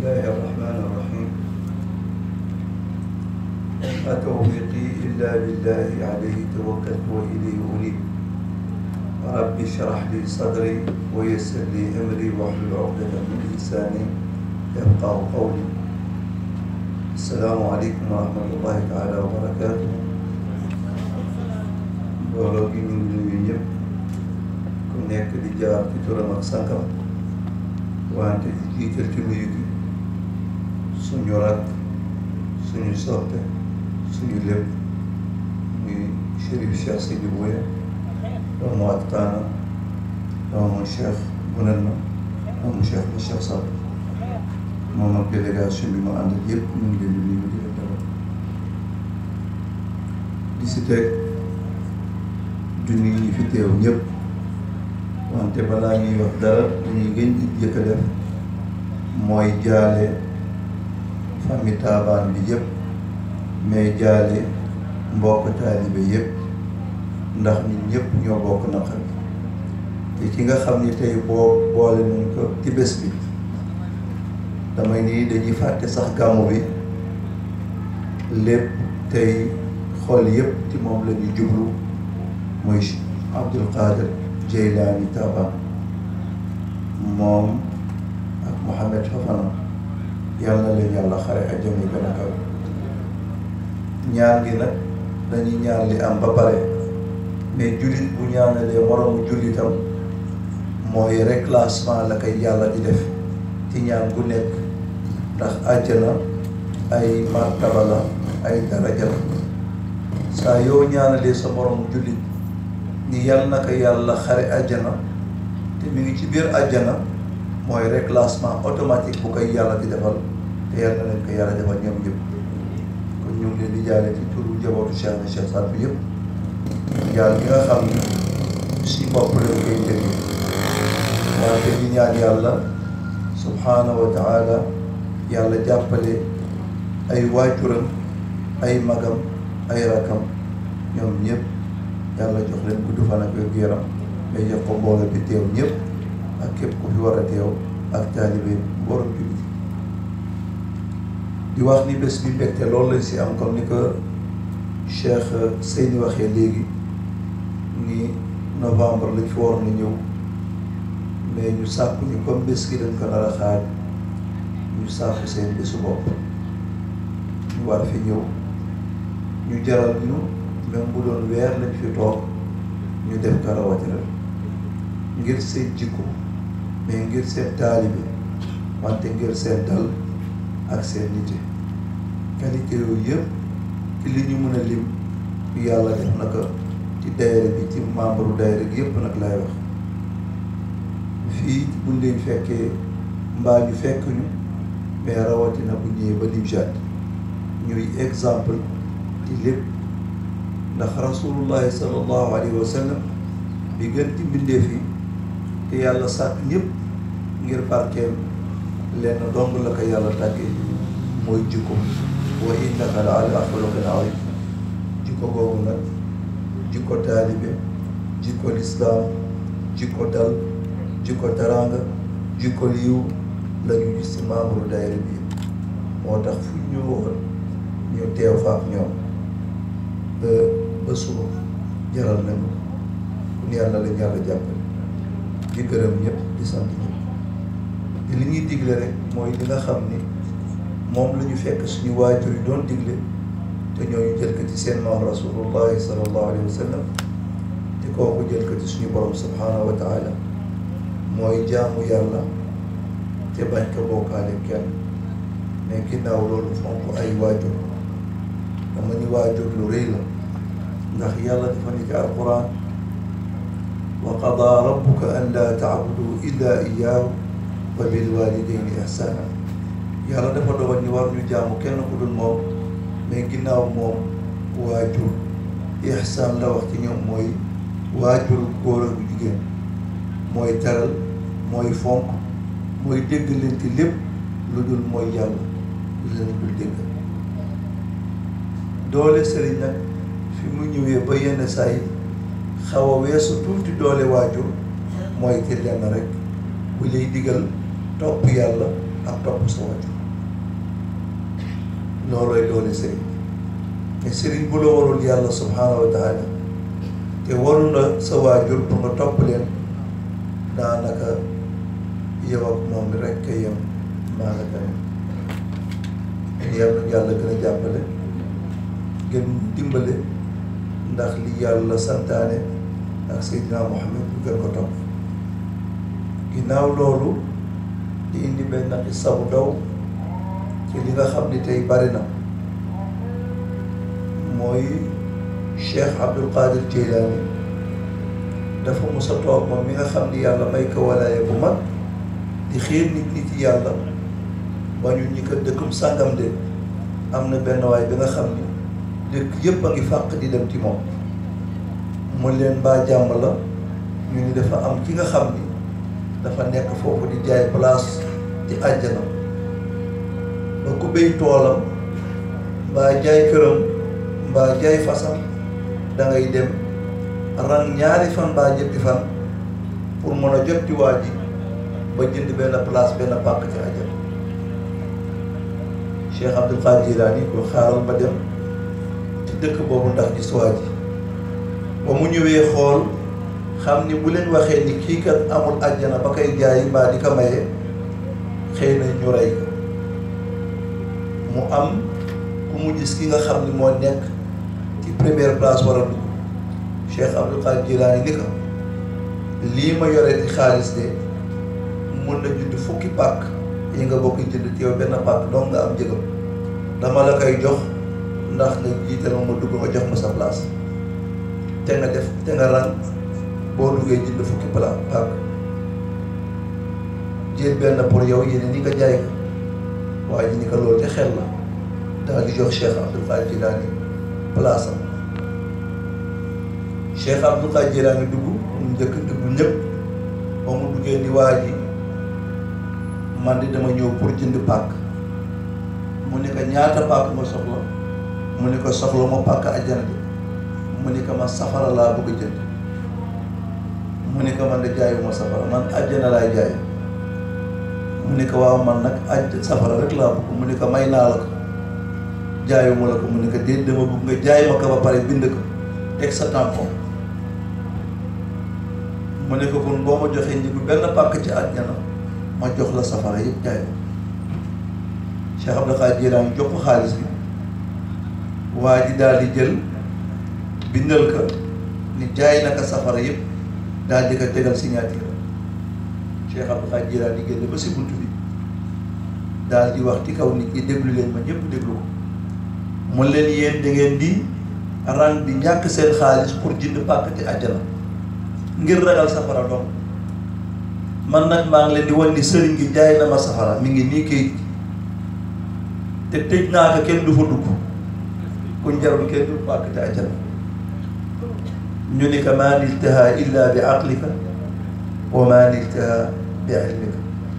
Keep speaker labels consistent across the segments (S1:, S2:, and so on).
S1: الله الرحمن الرحيم ما توفيقي إلا بالله عليه توكلت وإليه أنيب رب اشرح لي صدري ويسر لي أمري واحلل عقدة من لساني يفقه قولي السلام عليكم ورحمة الله تعالى وبركاته mbooloo gi ñu ngi nuyu ñëpp ku nekk di jaar ci turam ak sankam wante di jiital ci nuyu gi suñu rak suñu soppe suñu lépp muy Chérif Cheikh Sidi Bouya doomu Atkaana doomu Cheikh Bounelma doomu Cheikh ba Cheikh Sall moom ak délégation bi ma àndal yëpp ñu ngi leen di nuyu di leen dalal di si teg du nuyu ñi fi teew ñëpp wante balaa ñuy wax dara li ñuy gën di jëkk a def mooy jaale famille taabaan bi yëpp mais jaale mbokk taalibe yëpp ndax ñun ñëpp ñoo bokk naqar te ki nga xam ni tey boo boole nañ ko ci bés bi damay nii dañuy fàtte sax gàmmu bi lépp tey xool yëpp ci moom la ñu jublu mooy Abdul Qadir Jeylaani Taabaan moom ak Mohamed Fafana yàlla na leen yàlla xare àjjana yi gën a kaw ñaan gi nag dañuy ñaan li am ba pare mais jullit bu ñaanalee moroomu jullitam mooy reclassement la koy yàlla di def ci ñaan gu nekk ndax àjjana ay martaba la ay daraja la saa yoo ñaanalee sa moroomu jullit ni yàlla na ko yàlla xare àjjana te mi ngi ci biir àjjana mooy reclassement automatique bu koy yàlla di defal te yàlla na leen ko yàlla defal ñoom ñëpp kon ñu ngi leen di jaale ci turu njabootu Cheikh na Cheikh Saad bi yëpp jaal gi nga xam ni si bopp leen koy jëge wante di ñaan yàlla subhanahu wa taala yàlla jàppale ay waajuram ay magam ay rakam ñoom ñëpp yàlla jox leen gudd fan ak wér gu yaram mais jox ko mbooloo bi teew ñëpp ak képp ku fi war a teew ak taalibe borom jullit di wax ni bés bi mbégte loolu lañ si am comme ni ko Cheikh Seyni waxee léegi ni novembre lañ fi waroon na ñëw mais ñu sàkku ni comme bés gi dañ ko nar a xaaj ñu sàkku seen bésu bopp ñu war fi ñëw ñu jaral ñu même bu doon weer lañ fi toog ñu def ko rawatina ngir seen jikko mais ngir seen taalibe wante ngir seen dal ak seen nite qualité yooyu yëpp ci li ñu mën a lim yàlla def na ko ci daayira bi ci membre daayira gi yëpp nag laay wax fii buñ leen fekkee mbaa ñu fekk ñu mais rawatina bu ñëwee ba Nimjaat ñuy exemple ci lépp ndax rasulullahi sallallahu alayhi wa sallam bi gën ci mbindeef yi te yàlla sàkk ñëpp ngir barkeem lenn dong la ko yàlla tàggee mooy jikko wa innaka la ala xuluqin azim jikko boobu nag jikko taalibe jikko lislaam jikko dal jikko teraanga jikko liiw la ñu gis ci membre daayira bi moo tax fu ñu woon ñu teew fa ak ñoom ba ba suba jaral nañu kon yàlla lañ yàlla jàppale di gërëm ñëpp di sant ñëpp te li ñuy digle rek mooy li nga xam ni moom la ñu fekk suñu waajur yi doon digle te ñooñu jël ko ci seen maam rasulullahi sallallahu alayhi wa sallam te kooku jël ko ci suñu borom subhanahu wa taala mooy jaamu yàlla te bañ ko bokkaale kenn mais ginnaaw loolu fonk ay waajur dama ni waajur lu rëy la ndax yàlla dafa ni ci alquran wa qadaa rabbuka an laa taabudu illa iyaahu wa bil walidayni ihsana yàlla dafa dogal ni war ñu jaamu kenn ku dul moom mais ginnaaw moom waajur ihsaan la wax ci ñoom mooy waajur góor ak jigéen mooy teral mooy fonk mooy dégg leen ci lépp lu dul mooy yàlla lu leen dul dégg doole sëriñ nag fi mu ñëwee ba yenn saa yi xaw a weesu tuuti doole waajur mooy ci lenn rek bu lay digal topp yàlla ak topp sa waajur loolooy doole sëriñ te sëriñ bu la warul yàlla subhaanahu wa taala te waru la sa waajur pour nga topp leen daanaka yow ak moom rek ka yem maa nga tamit yàlla yàlla gën a jàppale gën dimbale ndax li yàlla santaane ak Seydina Muhammad bu gën ko topp ginnaaw loolu di indi benn xissa bu ndaw ci li nga xam ni tey bari na mooy Cheikh Abdul Qadir Jeylaani dafa mos a toog moom mi nga xam ni yàlla may ko walaaya bu mag di xiir nit nit yàlla ba ñu ñi ko dëkkum sàngam de am na benn waay bi nga xam ni dëkk yëpp a ngi fàq di dem ci moom mu leen baa jàmm la ñu ni dafa am ki nga xam ni dafa nekk foofu di jaay place ci àjjana ba ku béy toolam mbaa jaay këram mbaa jaay fasam da ngay dem ran ñaari fan mbaa ñetti fan pour mën a jot ci waa ji ba jënd benn place benn pàkk ci àjjana Cheikh Abdul Qadir Jilaani ko xaaral ba dem ci dëkk boobu ndax gis waa ji ba mu ñëwee xool xam ni bu leen waxee ni kii kat amul àjjana ba koy jaay mbaa di ko maye xëy na ñu rey ko mu am ku mu gis ki nga xam ni moo nekk ci première place war a dugg Cheikh Abdul Qadir Jilaani ni ko lii ma yore ci xaalis de mun na jënd fukki pàkk yi nga bokk jënd ci yow benn pàkk donc nga am jëgam dama la koy jox ndax nga jiital ma ma dugg nga jox ma sa place te nga def te nga ran boo duggee jënd fukki pala pàkk jël benn pour yow yéene ni nga jaay ko waaye ji ni ko loolu te xel la daal di jox Cheikh Abdul Qadir Jilaani place am Cheikh Abdul Qadir Jilaani dugg mu njëkk dugg ñëpp ba mu duggee ni waa ji man di dama ñëw pour jënd pàkk mu ne ko ñaata pàkk nga soxla mu ne ko soxla ma pàkk àjjana bi mu ne ko man safara laa bëgg a jënd mu ne ko man de jaayuma safara man àjjana laay jaay mu ne ko waaw man nag àjj safara rek laa bëgg mu ne ko may naa la ko jaayuma la ko mu ne ko déet dama bëgg nga jaay ma ko ba pare bind ko teg sa tampon mu ne ko kon boo ma joxee njëgu benn pàkk ci àjjana ma jox la safara yëpp jaay ma Cheikh Abdul Qadir Jilaani jox ko xaalis bi waa ji daal di jël bindal ko ni jaay na ko safara yëpp daal di ko tegal signature Cheikh Abdul Qadir Jilaani génn ba si bunt bi daal di wax ci kaw nit ñi déglu leen ma ñëpp déglu ko mun leen yéen da ngeen di rang di ñàkk seen xaalis pour jënd pàkk ci àjjana ngir ragal safara doom man nag maa ngi leen di wan ni sëriñ gi jaay na ma safara mi ngi nii kayit te tëj naa ko kenn du fa dugg ku njarul kenn du pàkk ci àjjana ñu ni ko maa niltaha illa bi aqlika wa maa niltaha bi ilmika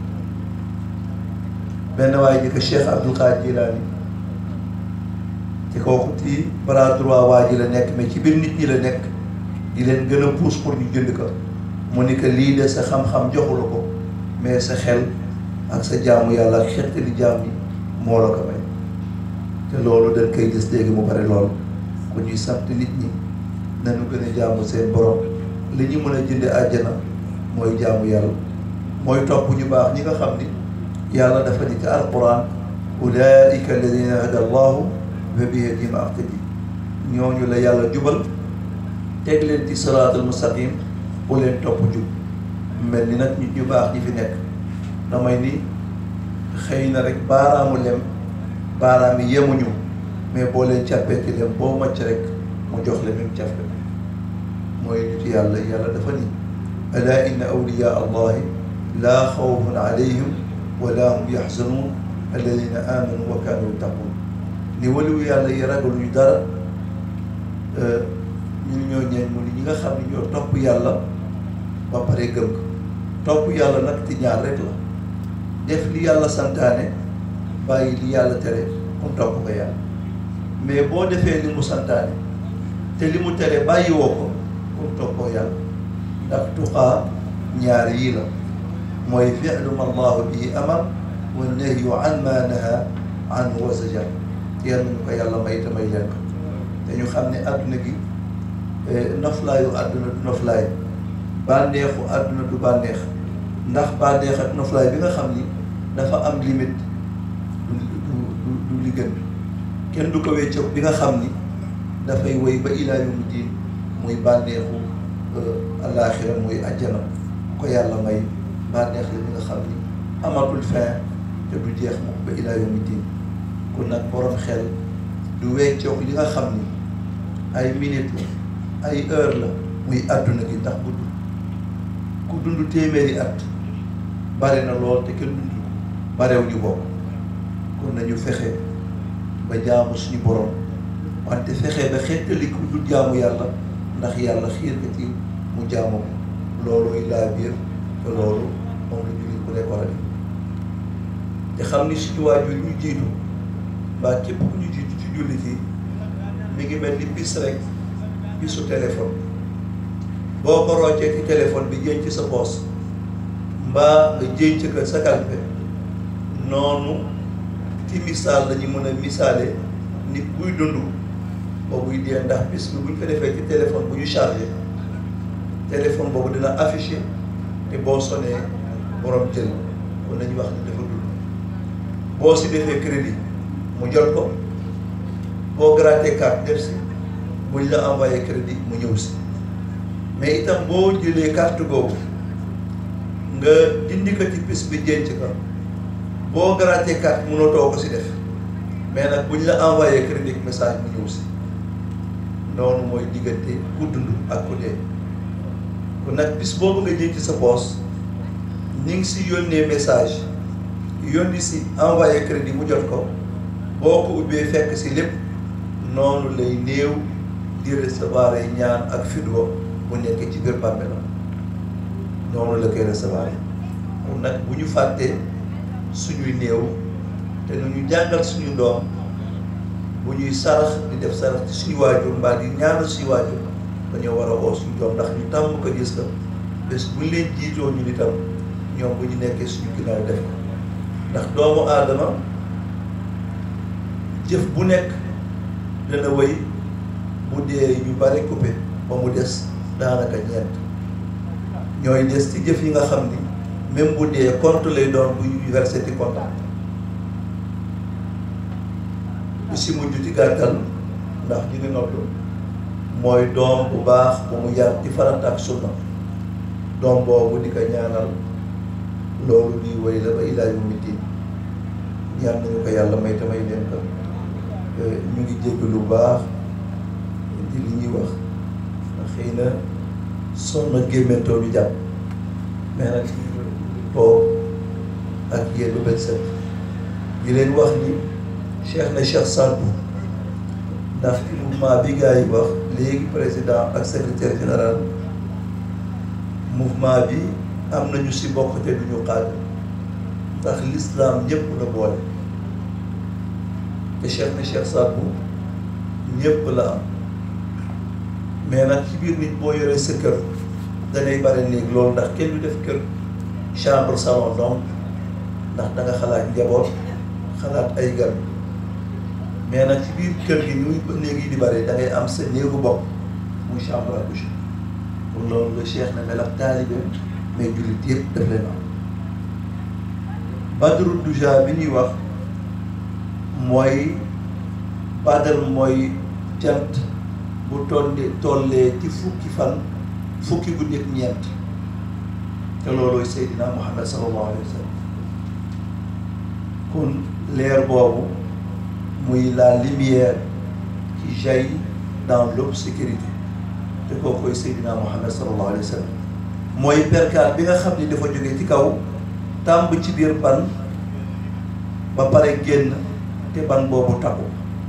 S1: benn waaye ji ko Cheikh Abdul Qadir Jilaani ci kooku ci bras droit waa ji la nekk mais ci biir nit ñi la nekk di leen gën a pousse pour ñu jënd ko mu ni que lii de sa xam-xam joxu la ko mais sa xel ak sa jaamu yàlla ak xettali jaam yi moo la ko may te loolu dañ koy gis léegi mu bari lool ku ñuy sant nit ñi nañu gën a jaamu seen borom li ñu mën a jënde àjjana mooy jaamu yàlla mooy topp ñu baax ñi nga xam ni yàlla dafa ni ci alquran ulaika alladina hada allahu fa bihadihim aqtadi ñooñu la yàlla jubal teg leen ci siraatal mustaqim bu leen topp jub mel ni nag nit ñu baax ñi fi nekk damay ni xëy na rek baaraamu lem baaraam yi yemuñu mais boo leen càppee ci lem boo macc rek mu jox la même càpp mooy nit yàlla yàlla dafa ni ala inna awliya allahi laa xawfun alayhim wala hum yaxzanuun alladina amanu wa kaanu yattaqun ni waliwu yàlla yi ragaluñu dara ñun ñoo ñeen mu ni ñi nga xam ne ñoo topp yàlla ba pare gëm ko topp yàlla nag ci ñaar rek la def li yàlla santaane bàyyi li yàlla tere mu topp ko yàlla mais boo defee li mu santaane te li mu tere bàyyi woo ko mu toppoo yàlla ndax tuqaa ñaar yii la mooy fi'lu ma allahu bihi amar wa nahyu an ma naha anhu wa zajar yal nañu ko yàlla may te may leen ko te ñu xam ne àdduna gi noflaayu àdduna du noflaay bànneexu àdduna du bànneex ndax bànneex ak noflaay bi nga xam ni dafa am limite du du du du li gën kenn du ko weccoog bi nga xam ni dafay woy ba ilaa yawmi diin muy bànneexu alaaxira muy àjjana ko yàlla may bànneex la bi nga xam ni amatul fin te du jeex mukk ba ilaa yawmi diin kon nag borom xel du weccoog li nga xam ni ay minute la ay heure la muy àdduna gi ndax bu ku dund téeméeri at bare na lool te kenn dund ko barew ñu bokk kon nañu fexe ba jaamu suñu borom wante fexe ba xettali ku du jaamu yàlla ndax yàlla xiir ko ci mu jaamu ko looluy laa biir te loolu moom la jullit bu nekk war a def te xam ni suñu waajur ñu jiitu mbaa képp ku ñu jiitu ci jullit yi mi ngi mel ni bis rek bisu téléphone boo ko roccee ci téléphone bi jën ci sa poos mbaa nga jën ci ko sa kalpe noonu ci misaal la ñu mën a misaale nit buy dund ba buy dee ndax bis bi bu ñu ko defee ci téléphone bu ñu chargé téléphone boobu dina affiché te boo sonee borom jël kon nañu wax ni dafa dund boo si defee crédit mu jot ko boo gratter carte def si buñ la envoyé crédit mu ñëw si mais itam boo jëlee carte boobu nga dindi ko ci bis bi jën ci ko boo gratter carte mënatoo ko si def mais nag buñ la envoyé crédit message mu ñëw si noonu mooy diggante ku dund ak ku dee kon nag bis boobu nga jën ci sa poos ni ngi si yónnee message yónni si envoyé crédit mu jot ko boo ko ubbee fekk si lépp noonu lay néew di recevoir ay ñaan ak fidwa bu nekkee ci biir bàmmeelam noonu la koy recevoir kon nag bu ñu fàttee suñuy néew te nu ñu jàngal suñu doom bu ñuy sarax di def sarax ci suñu waajur mbaa di ñaanal suñu waajur dañoo war a woo suñu doom ndax ñu tàmm ko gis ko bés bu ñu leen jiitoo ñu itam ñoom bu ñu nekkee suñu ginnaaw def ko ndax doomu aadama jëf bu nekk dana wéy bu dee ñu bari coupé ba mu des daanaka ñeent ñooy des ci jëf yi nga xam ni même bu dee compte lay doon bu ñu versé ci compte bu si mujj ci gàttal ndax ñu ngi noddu mooy doom bu baax bu mu yar ci farata ak sunna doom boobu di ko ñaanal loolu di wéy la ba ilaa yawmi diin ñaan nañu ko yàlla may tamay leen ko ñu ngi jégg lu baax di li ñuy wax xëy na sonn gémmentoo ñu jàpp mais nag toog ak yéen lu bët set di leen wax ni cheikh na cheikh Sadbou ndax ci mouvement bi gars yi wax léegi président ak secrétaire général mouvement bi am nañu si bokk te duñu xaaj ndax l'islam ñëpp la boole te cheikh na cheikh Sadbou ñëpp la am mais nag ci biir nit boo yoree sa kër danay bare néeg loolu ndax kenn du def kër chambre salon donc ndax da nga xalaat njaboot xalaat ay gan mais nag ci biir kër gi ñuy néeg yi di bare da ngay am sa néegu bopp muy chambre à coucher pour loolu la cheikh na mel ak taalibe mais jullit yëpp daf leen am badru duja bi ñuy wax mooy badal mooy jant bu tollee tollee ci fukki fan fukki guddi ak ñeent te loolooy Seydina Muhammad sallallahu alayhi wa sallam kon leer boobu muy la lumière qui jaillit dans l'obscurité te kookoy Seydina Muhammad sallallahu alayhi wa sallam mooy perkaal bi nga xam ni dafa jóge ci kaw tàmb ci biir ban ba pare génn te ban boobu takku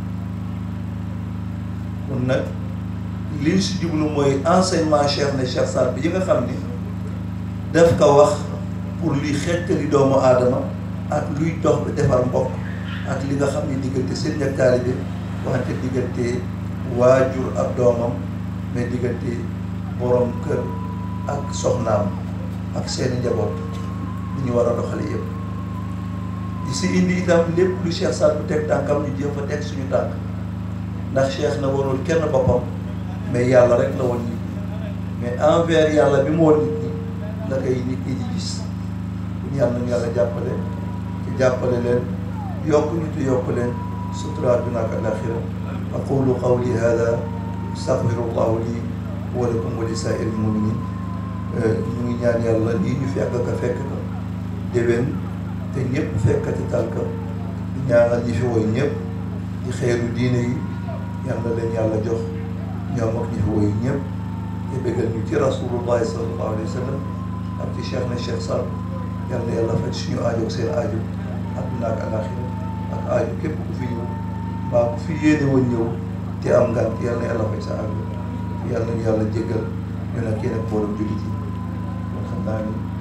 S1: kon nag liñ si jublu mooy enseignement Cheikh ne Cheikh Saad bi yi nga xam ni daf ko wax pour luy xettali doomu aadama ak luy dox bi defar mbokk ak li nga xam ni diggante seen ak taalibe wante diggante waajur ak doomam mais diggante borom kër ak soxnaam ak seeni njaboot li ñu war a doxale yëpp di si indi itam lépp lu Cheikh Saad bu teg tànkam ñu jéem fa teg suñu tànk ndax Cheikh na warul kenn boppam mais yàlla rek la woon nit ñi mais envers yàlla bi mu woon nit ñi la koy nit ñi di gis bu yàlla nañu yàlla jàppale te jàppale leen yokk ñu te yokk leen sutura àdduna ak alaxira aqulu qawli hada astaghfirullahu li wa lakum wa li saa'iril muminin ñu ngi ñaan yàlla lii ñu fekk ka fekk ka déwén te ñëpp fekkati tànk di ñaanal ñi fi woy ñëpp di xeeru diine yi yàlla leen yàlla jox ñoom ak ñi fi woy ñëpp te bëggal ñu ci rasulullahi sallallahu alayhi wa sallam ak ci cheikh na cheikh Saad yàlla yàlla faj suñu aajo ak seen aajo àdduna ak alaxira ak aajo képp ku fi ñëw mbaa ku fi yéene woon ñëw te am ngant yàlla na yàlla faj sa aajo yàlla nañu yàlla jéggal ñu nag yéen ak mboolem jullit yi kon xam naa ni